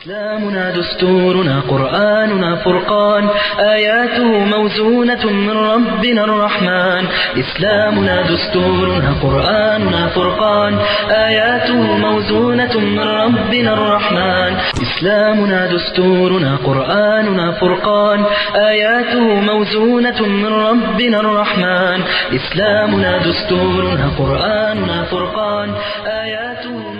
إسلامنا دستورنا قرآننا فرقان آياته موزونة من ربنا الرحمن إسلامنا دستورنا قرآننا فرقان آياته موزونة من ربنا الرحمن إسلامنا دستورنا قرآننا فرقان آياته موزونة من ربنا الرحمن إسلامنا دستورنا قرآننا فرقان آياته موزونة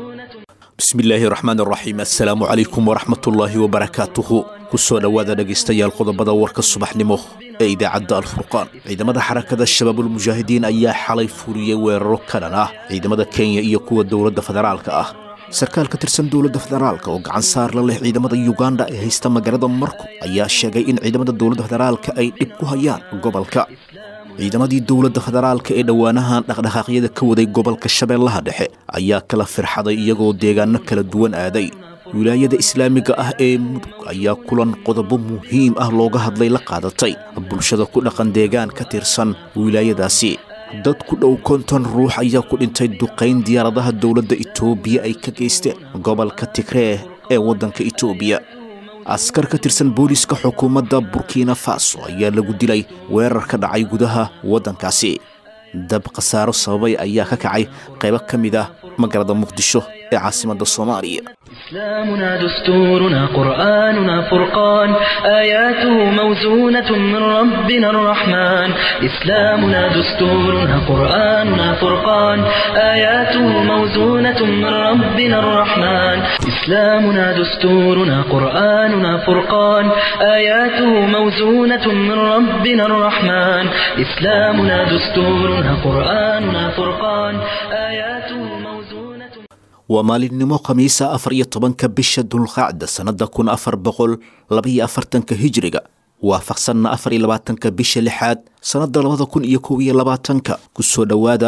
bismillaahi raxmaan raxiim assalaamu calaykum waraxmatullaahi wabarakaatuhu kusoo dhowaada dhegaystayaal qodobada warka subaxnimo ee idaacadda alfurqaan ciidamada xarakada shabaabulmujaahidiin ayaa xalay furiyey weeraro kanan ah ciidamada kenya iyo kuwa dowladda federaalka ah sarkaal ka tirsan dowladda federaalka oo gacan saar la leh ciidamada yuganda ee haysta magaalada marko ayaa sheegay in ciidamada dowladda federaalka ay dhib ku hayaan gobolka ciidamadii dowladda federaalka ee dhowaanahan dhaqdhaqaaqyada ka waday gobolka shabeellaha dhexe ayaa kala firxaday iyagoo deegaano kala duwan aaday wilaayada islaamiga ah ee mudug ayaa kulan qodobo muhiim ah looga hadlay la qaadatay bulshada ku dhaqan deegaan ka tirsan wilaayadaasi dad ku dhow konton ruux ayaa ku dhintay duqayn diyaaradaha dowladda itoobiya ay ka geysteen gobolka tigree ee waddanka itoobiya askar ka tirsan booliiska xukuumadda burkina faso ayaa lagu dilay weerar ka dhacay gudaha waddankaasi dab khasaaro sababay ayaa ka kacay qaybo ka mid ah magaalada muqdisho ee caasimadda soomaaliya إسلامنا دستورنا قرآننا فرقان آياته موزونة من ربنا الرحمن إسلامنا دستورنا قرآننا فرقان آياته موزونة من ربنا الرحمن إسلامنا دستورنا قرآننا فرقان آياته موزونة من ربنا الرحمن إسلامنا دستورنا قرآننا فرقان آياته موزونة waa maalinimo khamiisa afar iyo tobanka bisha dulqaacda sannada kun afar boqol labaiyo afartanka hijriga waafaqsanna afar iyo labaatanka bisha lixaad sannada labada kun iyo kow iyo labaatanka kusoo dhowaada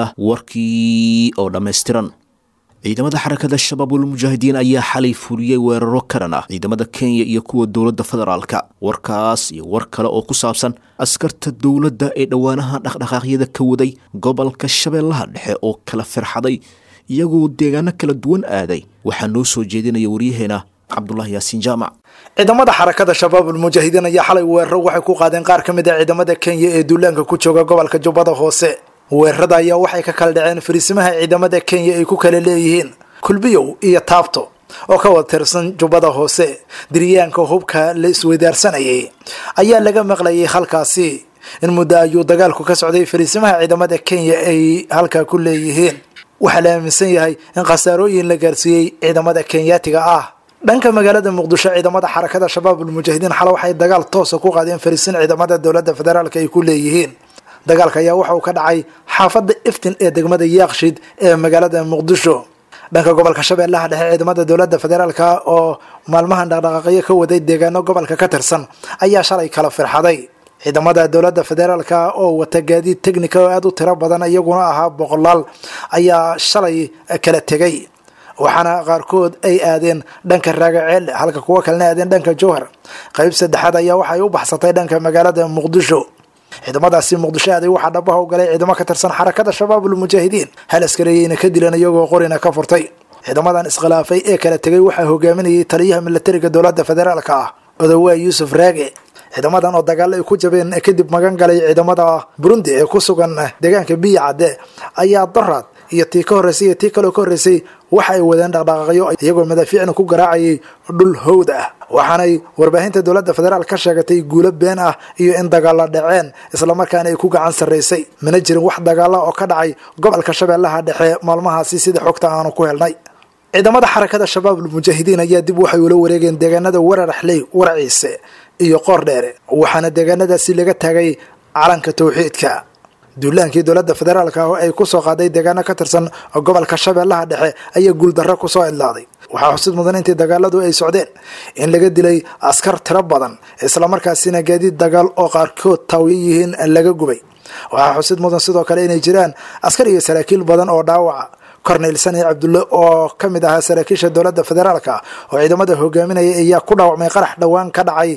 warkii oo dhammaystiran ciidamada xarakada shabaabulmujaahidiin ayaa xalay fuliyey weeraro karan ah ciidamada kenya iyo kuwa dowladda federaalka warkaas iyo war kale oo ku saabsan askarta dowladda ee dhowaanaha dhaqdhaqaaqyada ka waday gobolka shabeellaha dhexe oo kala firxaday iyagoo deegaano kala duwan aaday waxaa noo soo jeedinaya waryaheena cabdulaahi yaasiin jaamac ciidamada xarakada shabaabulmujaahidiin ayaa xalay weeraro waxay ku qaadeen qaar ka mid a ciidamada kenya ee duulaanka ku jooga gobolka jubbada hoose weerarada ayaa waxay ka kala dhaceen fariisimaha ciidamada kenya ay ku kala leeyihiin kulbiyow iyo taabto oo ka wada tirsan jubbada hoose diryaanka hubka la isweydaarsanayay ayaa laga maqlayay halkaasi in muddo ayuu dagaalku ka socday fariisimaha ciidamada kenya ay halkaa ku leeyihiin waxaa la aaminsan yahay in khasaarooyin la gaarsiiyey ciidamada kenyaatiga ah dhanka magaalada muqdisho ciidamada xarakada shabaabulmujaahidiin xale waxay dagaal toosa ku qaadeen fariisin ciidamada dowladda federaalka ay ku leeyihiin dagaalka ayaa waxa uu ka dhacay xaafadda iftin ee degmada yaaqshid ee magaalada muqdisho dhanka gobolka shabeellaha dhexe ciidamada dowladda federaalka oo maalmahan dhaqdhaqaaqyo ka waday deegaano gobolka ka tirsan ayaa shalay kala firxaday ciidamada dowladda federaalka oo wata gaadiid technica oo aada u tiro badan iyaguna ahaa boqolaal ayaa shalay kala tegay waxaana qaarkood ay aadeen dhanka raagaceelle halka kuwo kalena aadeen dhanka jowhar qeyb saddexaad ayaa waxay u baxsatay dhanka magaalada muqdisho ciidamadaasi muqdisho aaday waxaa dhabaha u galay ciidamo ka tirsan xarakada shabaabulmujaahidiin hal askareeyeyna ka dilan iyagoo qorina ka furtay ciidamadan iskhilaafay ee kala tegay waxaa hogaaminayay taliyaha milatariga dowladda federaalka ah odowaa yuusuf raage ciidamadan oo dagaalo ay ku jabeen kadib magan galay ciidamada burundi ee ku sugan deegaanka biya cadde ayaa doraad iyo tii ka horreysay iyo tii kaleo ka horreysay waxa ay wadeen dhaqdhaqaaqyo iyagoo madaafiicna ku garaacayay dhul howd ah waxaanay warbaahinta dowladda federaal ka sheegatay guulo been ah iyo in dagaalo dhaceen islamarkaana ay ku gacan sarraysay mana jirin wax dagaala oo ka dhacay gobolka shabeellaha dhexe maalmahaasi sida xogta aanu ku helnay ciidamada xarakada shabaabulmujaahidiin ayaa dib waxay ula wareegeen deegaanada wararaxley waraciise iyo qoor dheere waxaana deegaanadaasi laga taagay calanka tawxiidka duulaankii dowladda federaalka oo ay kusoo qaaday deegaano ka tirsan gobolka shabeellaha dhexe ayaa guuldarro kusoo idlaaday waxaa xusid mudan intii dagaaladu ay socdeen in laga dilay askar tiro badan islamarkaasina gaadiid dagaal oo qaarkood taawiyo yihiin laga gubay waxaa xusid mudan sidoo kale inay jiraan askar iyo saraakiil badan oo dhaawaca cornel sani cabdulle oo ka mid ahaa saraakiisha dowladda federaalka oo ciidamada hogaaminaya ayaa ku dhaawacmay qarax dhowaan ka dhacay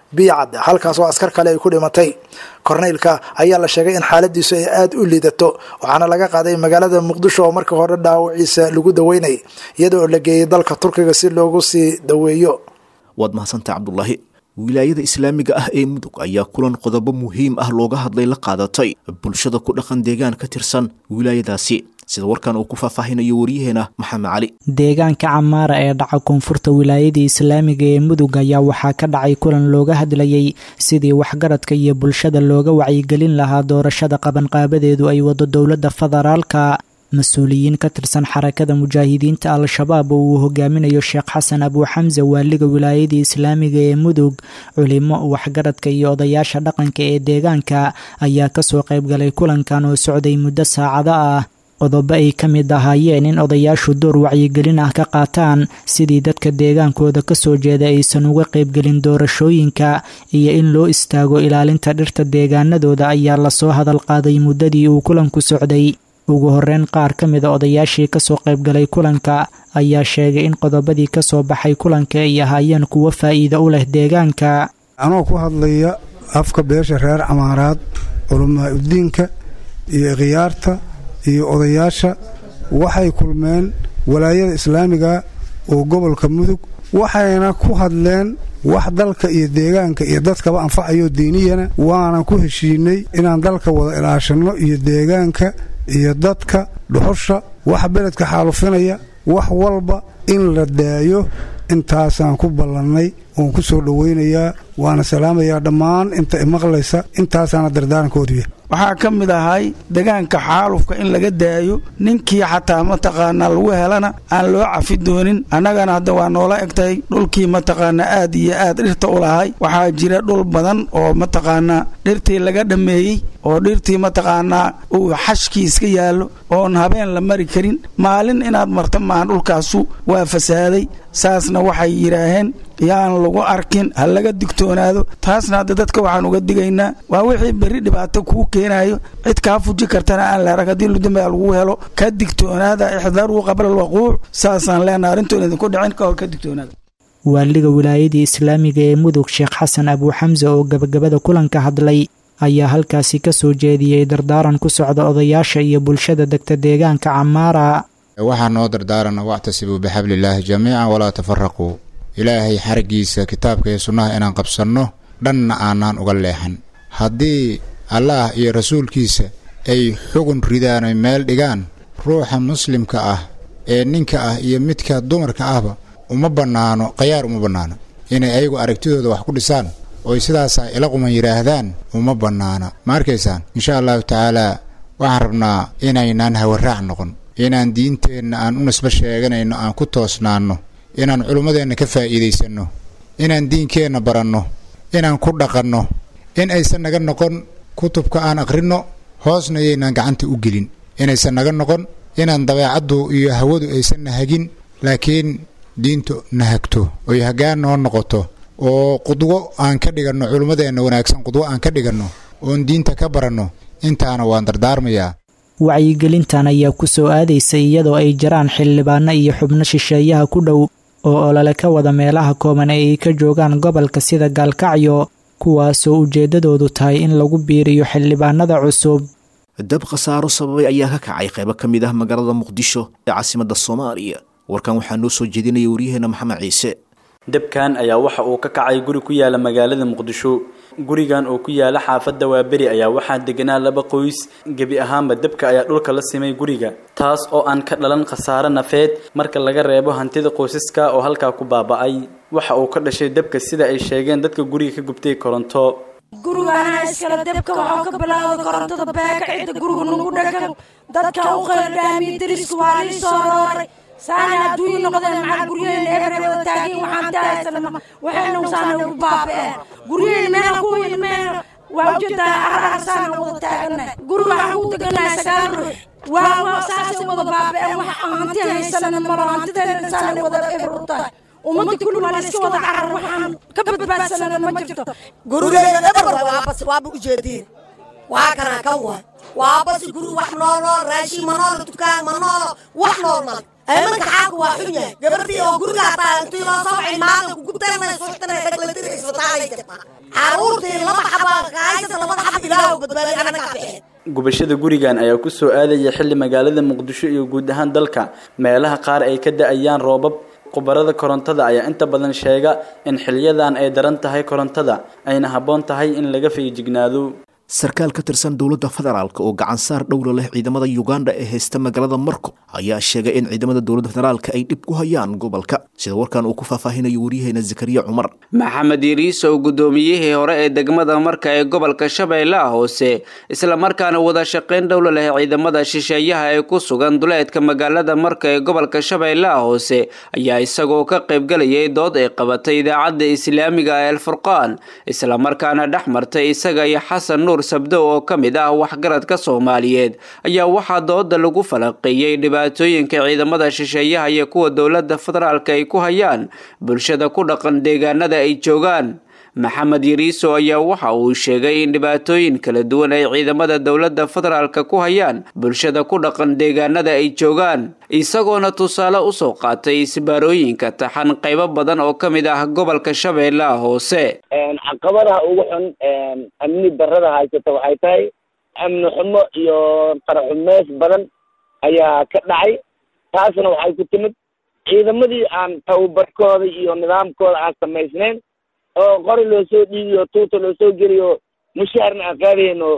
biyacad halkaas oo askar kale ay ku dhimatay korneylka ayaa la sheegay in xaaladiisu ay aada u liidato waxaana laga qaaday magaalada muqdisho oo markii hore dhaawaciisa lagu daweynay iyadoo la geeyey dalka turkiga si loogu sii daweeyo waad mahadsantaha cabdulaahi wilaayada islaamiga ah ee mudug ayaa kulan qodobo muhiim ah looga hadlay la qaadatay bulshada ku dhaqan deegaan ka tirsan wilaayadaasi sida warkan uu ku faahfaahinayo waryaheena maxamed cali deegaanka camaara ee dhaca koonfurta wilaayadii islaamiga ee mudug ayaa waxaa ka dhacay kulan looga hadlayay sidii waxgaradka iyo bulshada looga wacyigelin lahaa doorashada qabanqaabadeedu ay wado dowladda federaalka mas-uuliyiin ka tirsan xarakada mujaahidiinta al-shabaab oo uu hogaaminayo sheekh xasan abuuxamse waaliga wilaayadii islaamiga ee mudug culimo waxgaradka iyo odayaasha dhaqanka ee deegaanka ayaa kasoo qaybgalay kulankan oo socday muddo saacado ah qodobo ay ka mid ahaayeen in odayaashu door wacyigelin ah ka qaataan sidii dadka deegaankooda kasoo jeeda aysan uga qaybgelin doorashooyinka iyo in loo istaago ilaalinta dhirta deegaanadooda ayaa lasoo hadal qaaday muddadii uu kulanku socday ugu horeyn qaar ka mida odayaashii kasoo qaybgalay kulanka ayaa sheegay in qodobadii kasoo baxay kulanka ay ahaayeen kuwo faa'iido u leh deegaanka anoo ku hadlaya afka beesha reer camaaraad culamaa udiinka iyo khiyaarta iyo odayaasha waxay kulmeen walaayada islaamiga oo gobolka mudug waxayna ku hadleen wax dalka iyo deegaanka iyo dadkaba anfacayo diiniyana waanan ku heshiinay inaan dalka wada ilaashanno iyo deegaanka iyo dadka dhuxusha waxa beledka xaalufinaya wax walba in la daayo intaasaan ku ballannay oon ku soo dhowaynayaa waana salaamayaa dhammaan inta imaqlaysa intaasaana dardaarankoodiya waxaa ka mid ahay degaanka xaalufka in laga daayo ninkii xataa mataqaanaa lagu helana aan loo cafi doonin annagana hadda waa noola egtahay dhulkii mataqaanaa aad iyo aad dhirta u lahay waxaa jira dhul badan oo mataqaanaa dhirtii laga dhammeeyey oo dhirtii mataqaanaa uu xashkii iska yaallo oon habeen la mari karin maalin inaad marta maahan dhulkaasu waa fasaaday saasna waxay yidhaaheen yaan lagu arkin ha laga digtoonaado taasna hadda dadka waxaan uga digaynaa waa wixii berri dhibaato kuu keenaayo cid kaa fuji kartana aan la arag haddii ludambaa lagu helo ka digtoonaada ixdaaruu qabla alwaquuc saasaan leenaha arrintoon idinku dhicin ka hor ka digtoonaada waaliga wilaayadii islaamiga ee mudug sheekh xasan abuuxamse oo gabagabada kulanka hadlay ayaa halkaasi ka soo jeediyey dardaaran ku socda odayaasha iyo bulshada degta deegaanka camaara waxaa noo dardaarana wactasibuu bixabliillaahi jamiican walaa tafaraquu ilaahay xariggiisa kitaabka iyo sunnaha inaan qabsanno dhanna aanaan uga leexan haddii allaah iyo rasuulkiisa ay xugun ridaan oy meel dhigaan ruuxa muslimka ah ee ninka ah iyo midka dumarka ahba uma bannaano khayaar uma bannaano inay ayagu aragtidooda wax ku dhisaan oy sidaasaa ila quman yidhaahdaan uma bannaana ma arkaysaan insha allahu tacaalaa waxaan rabnaa inaynaan hawaraac noqon inaan diinteenna aan u nisbo sheeganayno aan ku toosnaanno inaan culummadeenna ka faa'iidaysanno inaan diinkeenna baranno inaan ku dhaqanno in aysan naga noqon kutubka aan akhrinno hoosna yaynaan gacanta u gelin inaysan naga noqon inaan dabeecaddu iyo hawadu aysan na hagin laakiin diintu na hagto oy haggaan noo noqoto oo qudwo aan ka dhiganno culummadeenna wanaagsan qudwo aan ka dhiganno oon diinta ka baranno intaana waan dardaarmayaa wacyigelintan ayaa ku soo aadaysay iyadoo ay jiraan xildhibaano iyo xubno shisheeyaha ku dhow oo olole ka wada meelaha kooban ee ay ka joogaan gobolka sida gaalkacyo kuwaasoo ujeeddadoodu tahay in lagu biiriyo xildhibaanada cusub dab khasaaro sababay ayaa ka kacay qaybo ka mid ah magaalada muqdisho ee caasimadda soomaaliya warkan waxaa noo soo jeedinaya waryaheena maxamed ciise debkan ayaa waxa uu ka kacay guri ku yaala magaalada muqdisho gurigan oo ku yaala xaafadda waaberi ayaa waxaa deganaa laba qoys gebi ahaanba debka ayaa dhulka la simay guriga taas oo aan ka dhalan khasaare nafeed marka laga reebo hantida qoysaska oo halkaa ku baaba'ay waxa uu ka dhashay debka sida ay sheegeen dadka guriga ka gubtay koronto gurigana iskale debka waxaa ka bilaawday korontada beeka cidda guriga nagu dhagan dadka u qeydhaamiya deriska waa lii soo rooray saana adduunyo noqdeen maxaa guryaheena eber wada taagin waxaan tahaysana waxayna saana ugu baaba'een guryaheena meena ku weyn meena waa ujeedaa arar saana wada taagana guriga waxaan ku deganahay sagaal ruux waa waa saasay wada baaba'een wax aan hanti haysana malo hantideena saana wada eber u tahay ummadda kulli waa la iska wada carar waxaan ka badbaadsanana ma jirto gurigeena eber waabas waaba ujeediin waa kana ka wa waabas guri wax noolo raashin ma noolo dukaan ma noolo wax nool male aymanka xaalka waa xun yahay gabadhii oo gurigaa tahay intii loo soo wacay maalin ku gubtanay suuxtanay dhaglatiri isbitaala ay jirtaa caruurtii laba xabaa kahaysata labada xab ilaahu badbaadi anagaa bixeen gubashada gurigan ayaa ku soo aadaya xilli magaalada muqdisho iyo guud ahaan dalka meelaha qaar ay ka da-ayaan roobab khubarada korontada ayaa inta badan sheega in xiliyadan ay daran tahay korontada ayna habboon tahay in laga feejignaado sarkaal ka tirsan dowladda federaalk oo gacan saar dhowla leh ciidamada uganda ee haysta magaalada marko ayaa sheegay in ciidamada dowladda federaalka ay dhib ku hayaan gobolka sida warkan uu ku faahfaahinayo waryaheena zakariya cumar maxamed yariisow guddoomiyihii hore ee degmada marka ee gobolka shabeellaha hoose islamarkaana wada shaqayn dhowla leh ciidamada shisheeyaha ee ku sugan duleedka magaalada marka ee gobolka shabeellaha hoose ayaa isagoo ka qaybgalayay dood ay qabatay idaacadda islaamiga ee alfurqaan islamarkaana dhex martay isaga iyo xasan nuur sabdow oo ka mid ah waxgaradka soomaaliyeed ayaa waxaa dooda lagu falaqeeyey dhibaatooyinka ciidamada shisheeyaha iyo kuwa dowladda federaalka ay ku hayaan bulshada ku dhaqan deegaanada ay joogaan maxamed yariiso ayaa waxa uu sheegay in dhibaatooyin kala duwan ay ciidamada dowladda federaalka ku hayaan bulshada ku dhaqan deegaanada ay joogaan isagoona tusaale usoo qaatay isbaarooyinka taxan qaybo badan oo ka mid ah gobolka shabeellaha hoose caqabadaha ugu xun amni darada haysata waxay tahay amni xumo iyo qaraxumeys badan ayaa ka dhacay taasna waxay ku timid ciidamadii aan tababarkooda iyo nidaamkooda aan samaysnayn oo qori loo soo dhiibiyo tuuta loo soo geliyo mushaharna aan qaadayno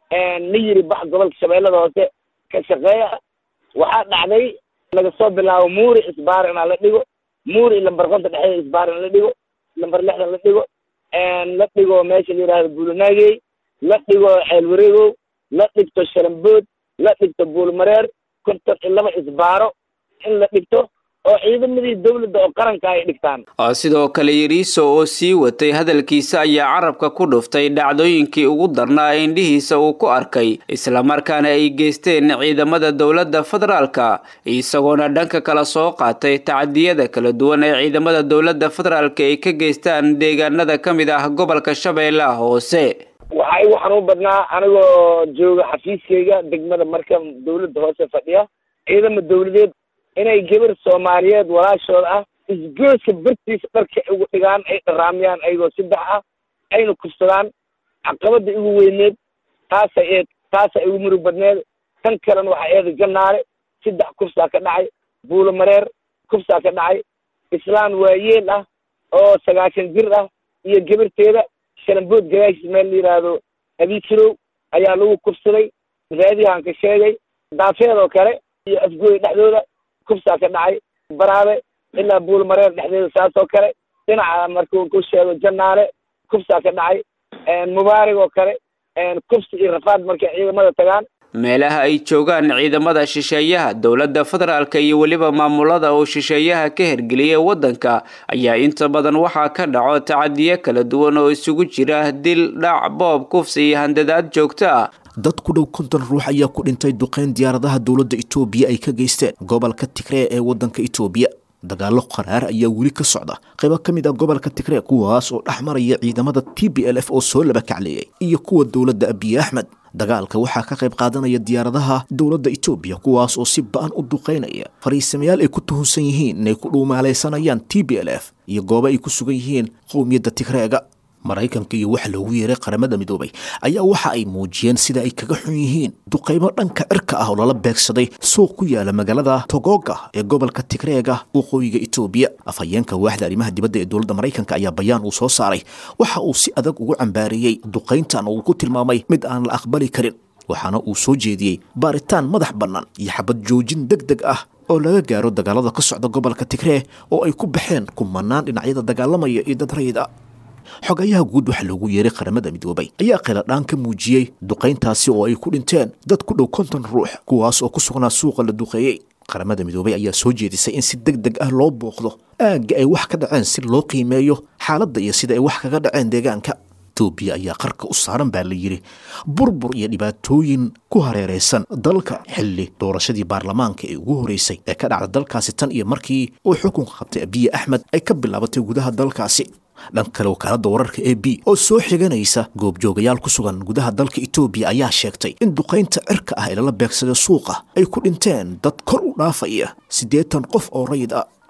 la yiri bax gobolka shabeellada hoose ka shaqeeya waxaa dhacday laga soo bilaabo muuri isbaar inaa la dhigo muuri lambar konta dhexeeda isbaar in la dhigo lambar lixdan la dhigo la dhigo meesha la yidhahdo buulanaagey la dhigo ceelwareegow la dhigto sharambood la dhigto buulmareer konton iyo laba isbaaro in la dhigto oo ciidamadii dowladda oo qaranka ay dhigtaan sidoo kale yariiso oo sii watay hadalkiisa ayaa carabka ku dhuftay dhacdooyinkii ugu darnaa ee indhihiisa uu ku arkay islamarkaana ay geysteen ciidamada dowladda federaalka isagoona dhanka kala soo qaatay tacadiyada kala duwan ee ciidamada dowladda federaalka ay ka geystaan deegaanada ka mid ah gobolka shabeellaha hoose waxaa igu xanuun badnaa anigoo jooga xafiiskayga degmada marka dowladda hoose fadhiya ciidama dowladeed inay gabar soomaaliyeed walaashooda ah isgooska bartiisa dharka ugu dhigaan ay dharaamiyaan ayagoo saddex ah ayna kufsadaan caqabada igu weyneed taasa eed taasa igu murug badneed tan kalena waxaa eeda jannaale saddex kufsaa ka dhacay buulo mareer kufsaa ka dhacay islaan waayeel ah oo sagaashan jir ah iyo gabarteeda shalambood gadaashiis meel la yidhaahdo abikirow ayaa lagu kufsaday raadiyahan ka sheegay daafeedoo kale iyo afgooy dhexdooda kufsaa ka dhacay baraabe ilaa buulmareer dhexdeeda saas oo kale dhinaca markuu ku sheego jannaale kufsaa ka dhacay mubaarig oo kale kufsi iyo rafaad markay ciidamada tagaan meelaha ay joogaan ciidamada shisheeyaha dowladda federaalka iyo weliba maamulada oo shisheeyaha ka hergeliyay waddanka ayaa inta badan waxaa ka dhaco tacadiyo kala duwan oo isugu jira dil dhac boob kufsi iyo handadaad joogto ah dad ku dhow konton ruux ayaa ku dhintay duqeyn diyaaradaha dowladda itoobiya ay ka geysteen gobolka tigree ee waddanka itoobiya dagaallo qaraar ayaa weli ka socda qaybo ka mid ah gobolka tigree kuwaas oo dhex maraya ciidamada t b l f oo soo laba kacleeyay iyo kuwa dowladda abiy axmed dagaalka waxaa ka qayb qaadanaya diyaaradaha dowladda itoobiya kuwaas oo si ba-an u duqeynaya fariisamayaal ay ku tuhunsan yihiin inay ku dhuumaalaysanayaan t b l f iyo goobo ay ku sugan yihiin qowmiyadda tigreega maraykanka iyo waxa loogu yeeray qaramada midoobay ayaa waxa ay muujiyeen sida ay kaga xun yihiin duqaymo dhanka cirka ah oo lala beegsaday suuq ku yaala magaalada togoga ee gobolka tigreega waqooyiga itoobiya afhayeenka waaxda arrimaha dibadda ee dowladda maraykanka ayaa bayaan uu soo saaray waxa uu si adag ugu cambaariyey duqayntan oo uu ku tilmaamay mid aan la aqbali karin waxaana uu soo jeediyey baaritaan madax bannaan iyo xabad joojin deg deg ah oo laga gaaro dagaalada ka socda gobolka tigree oo ay ku baxeen kumanaan dhinacyada dagaalamaya iyo dad rayid a xogayaha guud waxaa loogu yeeray qaramada midoobay ayaa khiladhaan ka muujiyey duqayntaasi oo ay ku dhinteen dad ku dhow konton ruux kuwaas oo ku sugnaa suuqa la duqeeyey qaramada midoobay ayaa soo jeedisay in si deg deg ah loo booqdo aagga ay wax ka dhaceen si loo qiimeeyo xaaladda iyo sida ay wax kaga dhaceen deegaanka etoobiya ayaa qarka u saaran baa la yidhi burbur iyo dhibaatooyin ku hareeraysan dalka xilli doorashadii baarlamaanka ee ugu horeysay ee ka dhacda dalkaasi tan iyo markii uu xukunka qabtay abiye axmed ay ka bilaabatay gudaha dalkaasi dhan kale wakaaladda wararka a b oo soo xiganaysa goobjoogayaal ku sugan gudaha dalka etoobiya ayaa sheegtay in duqaynta cirka ah ee lala beegsaday suuqa ay ku dhinteen dad kor u dhaafaya siddeetan qof oo rayid ah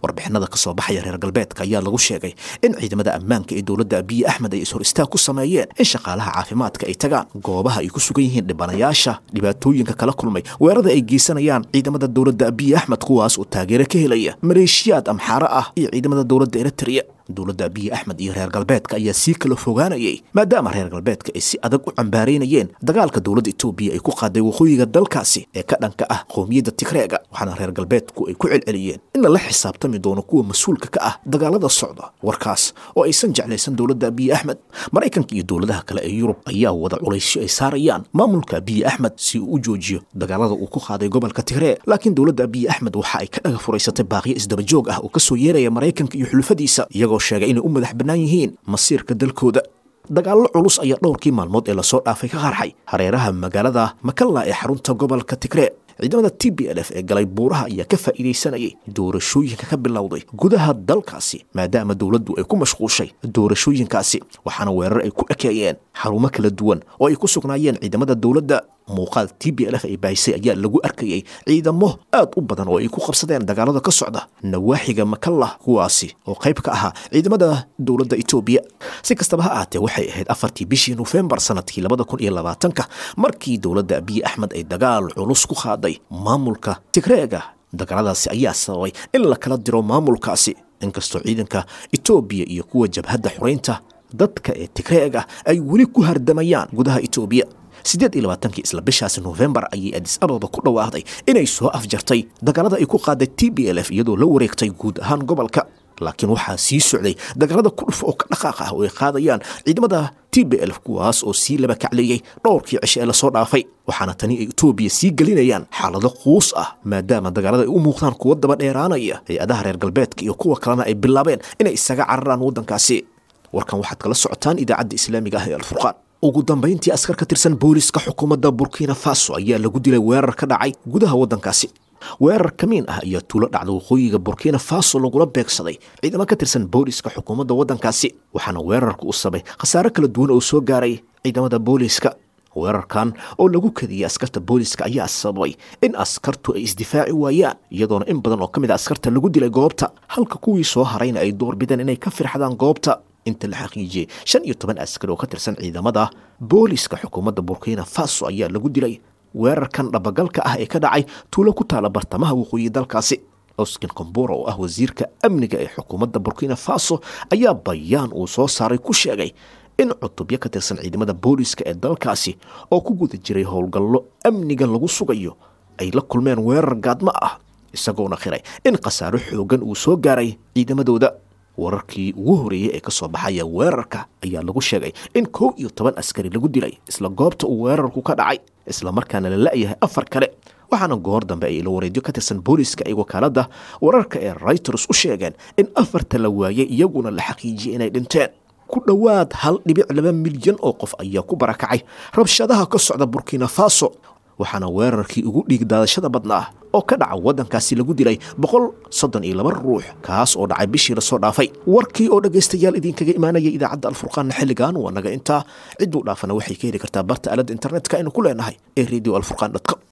warbixinada ka soo baxaya reer galbeedka ayaa lagu sheegay in ciidamada ammaanka ee dowladda abiyi axmed ay ishor istaag ku sameeyeen in shaqaalaha caafimaadka ay tagaan goobaha ay ku sugan yihiin dhibanayaasha dhibaatooyinka kala kulmay weerarada ay geysanayaan ciidamada dowladda abiyi axmed kuwaas oo taageero ka helaya maleeshiyaad amxaaro ah iyo ciidamada dowladda eritrea dowladda abiyi axmed iyo reer galbeedka ayaa sii kala fogaanayay maadaama reer galbeedka ay si adag u cambaaraynayeen dagaalka dowladda etoobiya ay ku qaaday waqooyiga dalkaasi ee ka dhanka ah qowmiyadda tigreega waxaana reer galbeedku ay ku celceliyeen in lala xisaabtami doono kuwa mas-uulka ka ah dagaalada socda warkaas oo aysan jeclaysan dowladda abiyi axmed maraykanka iyo dowladaha kale ee yurub ayaa wada culaysyo ay saarayaan maamulka abiyi axmed si uu u joojiyo dagaalada uu ku qaaday gobolka tigree laakiin dowladda abiyi axmed waxa ay ka dhaga furaysatay baaqyo isdabajoog ah oo kasoo yeeraya maraykanka iyo xulufadiisa iyagoo sheegay inay u madax bannaan yihiin masiirka dalkooda dagaallo culus ayaa dhowrkii maalmood ee lasoo dhaafay ka qarxay hareeraha magaalada makalla ee xarunta gobolka tigree ciidamada t b l f ee galay buuraha ayaa ka faa'iidaysanayay doorashooyinka ka bilowday gudaha dalkaasi maadaama dowladdu ay ku mashquushay doorashooyinkaasi waxaana weerar ay ku ekeeyeen xarumo kala duwan oo ay ku sugnaayeen ciidamada dowladda muuqaal t b l f ay baahisay ayaa lagu arkayay ciidamo aad u badan oo ay ku qabsadeen dagaalada ka socda nawaaxiga makallah kuwaasi oo qayb ka ahaa ciidamada dowladda etoobiya si kastaba ha ahaatee waxay ahayd afartii bishii nofembar sanadkii labada kun iyo labaatanka markii dowladda abiyi axmed ay dagaal culus ku qaaday maamulka tigreega dagaaladaasi ayaa sababay in la kala diro maamulkaasi inkastoo ciidanka etoobiya iyo kuwa jabhadda xoreynta dadka ee tigreega ay weli ku hardamayaan gudaha etoobiya siddeed iyo labaatankii isla bishaasi nofembar ayay adis ababa ku dhawaaqday inay soo afjartay dagaalada ay ku qaaday t b l f iyadoo la wareegtay guud ahaan gobolka laakiin waxaa sii socday dagaalada kudhuf oo ka dhaqaaq ah oo ay qaadayaan ciidamada t b l kuwaas oo sii laba kacleeyey dhowrkii cishe ee lasoo dhaafay waxaana tani ay etoobiya sii gelinayaan xaalado quus ah maadaama dagaalada ay u muuqdaan kuwa daba dheeraanaya hay-adaha reer galbeedka iyo kuwa kalena ay bilaabeen inay isaga cararaan waddankaasi warkan waxaad kala socotaan idaacadda islaamiga ah ee alfurqaan ugu dambayntii askar ka tirsan booliska xukuumadda burkina faso ayaa lagu dilay weerar ka dhacay gudaha waddankaasi weerar kamiin ah ayaa tuulo dhacda waqooyiga burkina faso lagula beegsaday ciidamo ka tirsan booliska xukuumadda waddankaasi waxaana weerarka u sabay khasaare kala duwan oo soo gaaray ciidamada booliska weerarkan oo lagu kadiyey askarta booliska ayaa sababay in askartu ay isdifaaci waayaan iyadoona in badan oo ka mid a askarta lagu dilay goobta halka kuwii soo harayna ay doorbideen inay ka firxadaan goobta inta la xaqiijiyey shan iyo toban askari oo ka tirsan ciidamada booliska xukuumadda burkina faso ayaa lagu dilay weerarkan dhabagalka ah ee ka dhacay tuulo ku taala bartamaha waqooyi dalkaasi oskin kombura oo ah wasiirka amniga ee xukuumadda burkina faso ayaa bayaan uu soo saaray ku sheegay in cutubyo ka tirsan ciidamada booliska ee dalkaasi oo ku guda jiray howlgallo amniga lagu sugayo ay la kulmeen weerar gaadmo ah isagoona khiray in khasaaro xoogan uu soo gaaray ciidamadooda wararkii ugu horeeyey ee ka soo baxaya weerarka ayaa lagu sheegay in kow iyo toban askari lagu dilay isla goobta uu weerarku ka dhacay islamarkaana la la'yahay afar kale waxaana goor dambe ay ilawareedyo ka tirsan booliska ay wakaaladda wararka ee reuters u sheegeen in afarta la waayay iyaguna la xaqiijiyey inay dhinteen ku dhowaad hal dhibic laba milyan oo qof ayaa ku barakacay rabshadaha ka socda burkina faso waxaana weerarkii ugu dhiig daadashada badnaa oo ka dhaca waddankaasi lagu dilay boqol soddon iyo laba ruux kaas oo dhacay bishii lasoo dhaafay warkii oo dhegaystayaal idinkaga imaanaya idaacadda alfurqaanna xilligan waa naga intaa cidduu dhaafana waxay ka heli kartaa barta aaladda internetka aynu ku leenahay ee radio alfurqan com